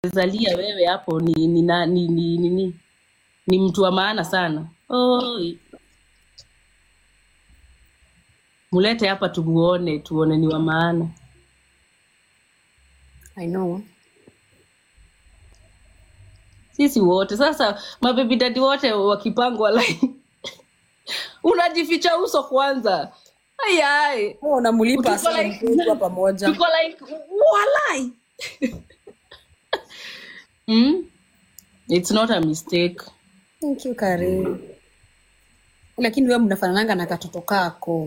amezalia wewe hapo ni ni, na- ni, ni, ni, ni, ni mtu wa maana sana. Oi, mulete hapa tumuone, tuone ni wa maana. I know. Sisi wote sasa, mabebi dadi wote wakipangwa line, unajificha uso kwanza. Ayai, Oh, unamulipa tuko sana like mkiwa pamoja. tuko like walai. Mm? It's not a mistake. Thank you, Karen. Lakini wewe mnafanananga na katoto kako.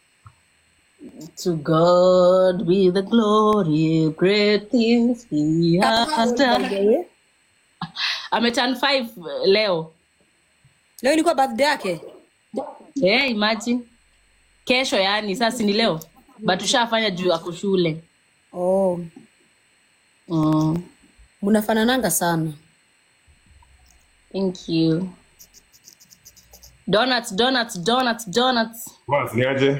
To God be the glory, great things He Kako how has old by done. the way? Ameturn five leo. Leo ilikuwa birthday yake. Yeah, imagine. Kesho yani, sasa si ni leo, but tushafanya juu ako shule. Oh, Mm. mnafanananga sana. Thank you. Donuts, donuts, donuts, donuts. Bas, ni aje?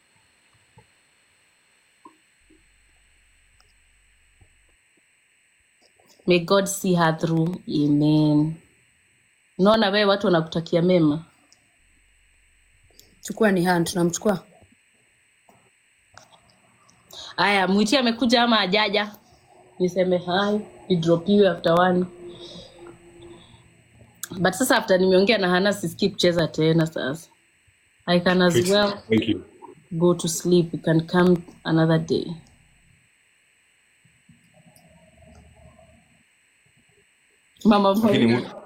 May God see her through. Amen. Unaona wewe watu wanakutakia mema. Chukua ni hand, tunamchukua. Aya, mwiti amekuja ama ajaja? Niseme hi, nidropiwe after one. But sasa after nimeongea na Hana sisikii kucheza tena sasa. I can as Fix. well Thank you. go to sleep. You can come another day. Mama Lakini Maria. mu-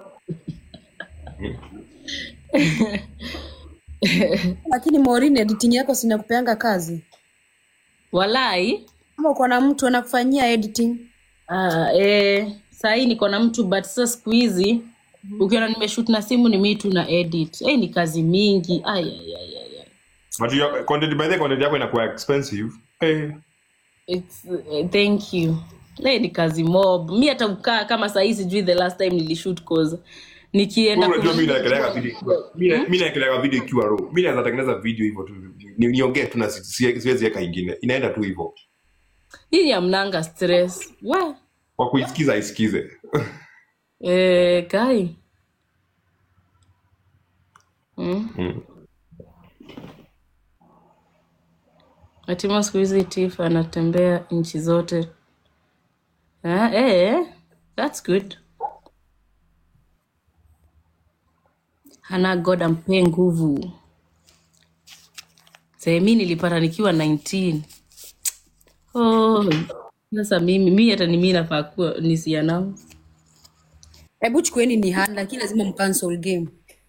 Lakini Maureen, editing yako sinakupeanga kazi. Walai. Kama uko na mtu anakufanyia editing. Uh, eh, sahii niko na mtu but sasa siku hizi ukiona nimeshoot na simu ni mimi tu na edit. Eh, ni kazi mingi. Ay, ay, ay, ay, ay. but your content by the way, content yako inakuwa expensive. Eh, It's, uh, thank you. Eh, ni kazi mob. Mi hata kukaa kama sahii sijui the last time nilishoot cause nikienda wewe unajua mimi ku- naekeleaga video ikiwa- mimi mimi naekeleaga video ikiwa raw. Mimi naweza tengeneza video hivyo tu. Ni- Niongee tu na si- si- siwezi weka ingine. Inaenda tu hivyo. hii ya mnanga stress. We. Kwa kuisikiza isikize. Eh, kai. Mm. Mm. Hatima siku hizi Tiff anatembea nchi zote. Ah, eh, that's good. Hana God ampe nguvu. Sasa mimi nilipata nikiwa 19. Oh, sasa mimi mimi hata ni mimi nafaa kuwa nisianao. Hebu chukueni ni hand, lakini lazima mcancel game.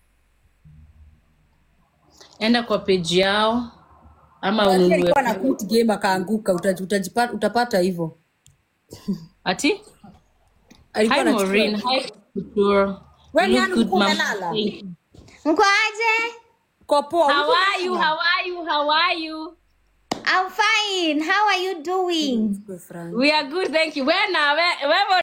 Enda kwa page yao ama Lakini ununue. alikuwa na quit game akaanguka, uta- utajipata utapata hivyo. Ati? Alikuwa Hi anachukua. Maureen. Hi Couture. Wewe ni Look nani good, ulikuwa mama. umelala? Thank you. Mko aje? Kwa poa. How ulikuwa are you? umelala? How are you? How are you? I'm fine. How are you doing? Kwa Frank. We are good, thank you. Where now? Where, where